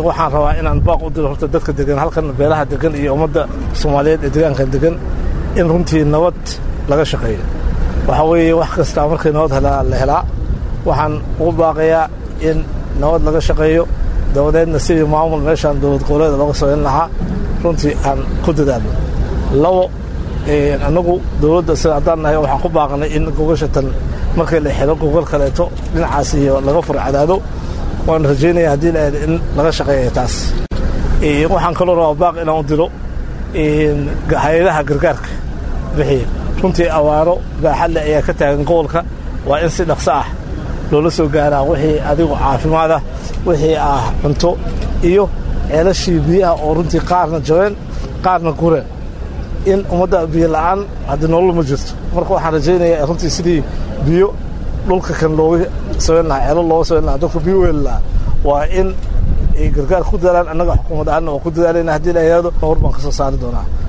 waxaan rabaa inaan baaq u diro horta dadka degan halkan beelaha degan iyo ummadda soomaaliyeed ee degaankan degan in runtii nabad laga shaqeeyo waxaa weeye wax kastaa markay nabad helaa la helaa waxaan ugu baaqayaa in nabad laga shaqeeyo dabadeedna sidii maamul meeshaan dowlad goboleeda looga samayn lahaa runtii aan ku dadaalno labo annagu dowladda sida haddaan nahay waxaan ku baaqnay in gogashatan markii la xiro gogol kaleeto dhinacaas iyo laga fur cadaado waan rajaynaya haddii la aada in laga shaqeeya taas waxaan kaloo rabaa baaq inaan u diro hay-adaha gargaarka bixiya runtii awaaro baaxadle ayaa ka taagan gobolka waa in si dhaqso ah loola soo gaaraa wixii adigu caafimaad ah wixii ah cunto iyo ceelashii biyaha oo runtii qaarna jabeen qaarna gureen in ummadda biyo la'aan haddii nolol ma jirto marka waxaan rajaynayaa runtii sidii biyo dhulka kan looga samayn lahaa ceelo looga samayn lahaa dadka biyo weeli lahaa waa in ay gargaar ku dadaalaan annaga xukuumad ahaanna waa ku dadaalayna haddii la yidhahdo hor baan ka soo saari doonaa